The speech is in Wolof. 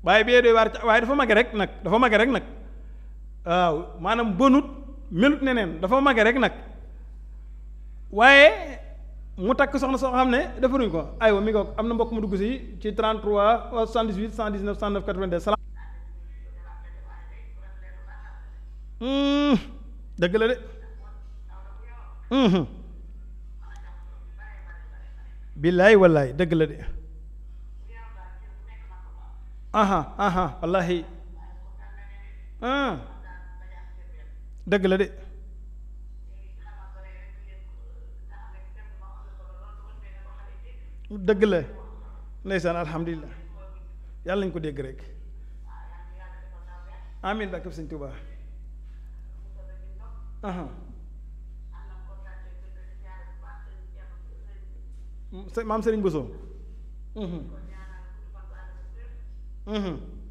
waaye bee doy waar waaye dafa mage rek nag dafa mage rek nag waaw maanaam bonut melut neneen dafa mage rek nag waaye mu takk soxna soo xam ne defaruñ ko aywa mi ko am na mbokk mu dugg si ci 33 78 119 109 82 salaam dëgg la de billaay wallaay dëgg la de aha aha wallahi dëgg la de dëgg la ndeysaan alhamdulilah yàlla nañu ko dégg rek amin barke sëñ Tuubaa aha maam Sëriñ Bousso